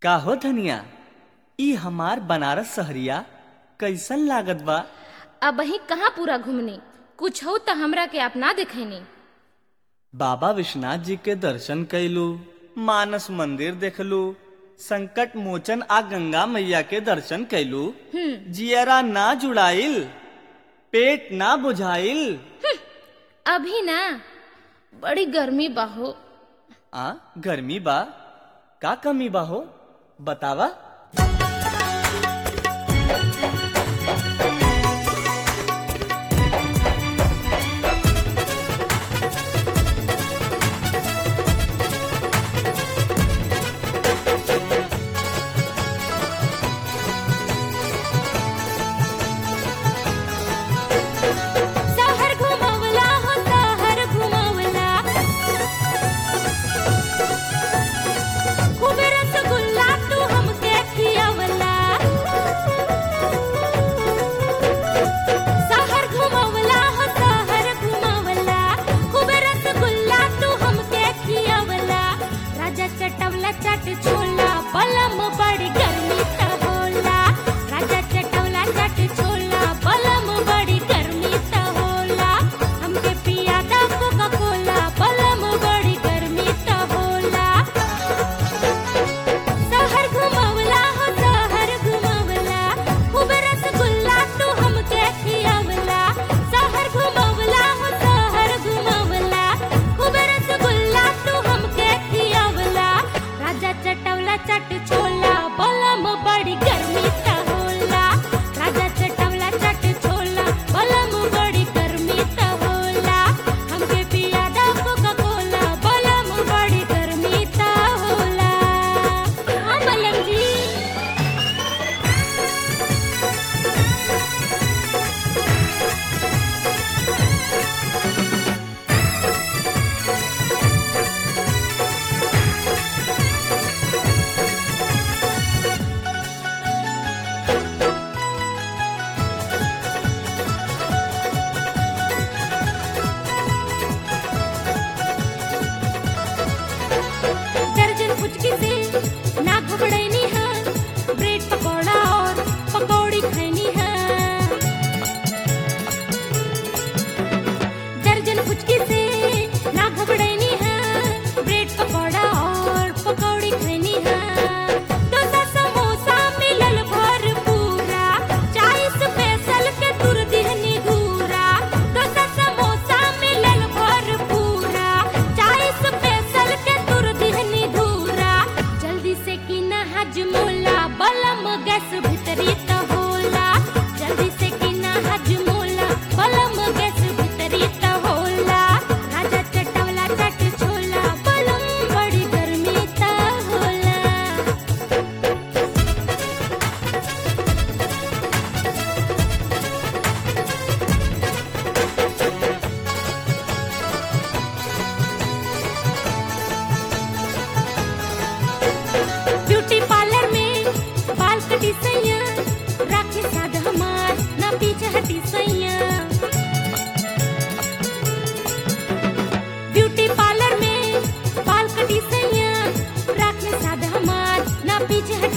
का हो धनिया ई हमार बनारस सहरिया कैसन लागत बा अब वही कहाँ पूरा घूमनी कुछ हो तो हमरा के अपना दिखैनी बाबा विश्वनाथ जी के दर्शन कैलू मानस मंदिर देखलू संकट मोचन आ गंगा मैया के दर्शन कैलू जियरा ना जुड़ाइल पेट ना बुझाइल अभी ना बड़ी गर्मी बाहो आ गर्मी बा का कमी बा हो बतावा शहर घुमवला हो शहर घुमवला खूबे रसगुल्ला तू हमके खियवला शहर घुमवला हो शहर घुमवला खूबे रसगुल्ला तू हमके खियवला राजा चटवला चट छोला बलम बड़ी गर्मी त होला राजा चटवला चट छोला बलम बड़ी गर्मी त होला हमके पिया दा कोका कोला बलम बड़ी गर्मी त होला शहर घुमवला हो शहर घुमवला खूब रसगुल्ला तू हमके खियवला शहर घुमवला हो शहर घुमवला खूब रसगुल्ला तू हमके खियवला राजा चटवला चट छोला बलम बड़ी गर्मी त होला राजा चटवला चट छोला बलम बड़ी गर्मी त होला हमके पिया दा कोका कोला बलम बड़ी गर्मी त होला हाँ बलम जी दर्जन पुचकी से ना घबड़ैनी है ब्रेड पकौड़ा और पकौड़ी खैनी है दर्जन पुचकी से ना घबड़ैनी है ब्रेड पकौड़ा और पकौड़ी खैनी है डोसा समोसा मिलल भर पूरा चाय स्पेशल के तुर दिहनी घूरा डोसा समोसा मिलल भर पूरा चाय स्पेशल के तुर दिहनी घूरा जल्दी से की ना हजमोला बलम गैस भीतरी त होला जल्दी से की ना हजमोला बलम गैस भीतरी त होला राजा चटवला चट छोला बलम बड़ी गर्मी त होला ब्यूटी पार्लर में बाल कटी सैया राखी साध हमार ना पीछे हटी सैया ब्यूटी पार्लर में बाल कटी सैया राखी साध हमार ना पीछे हटी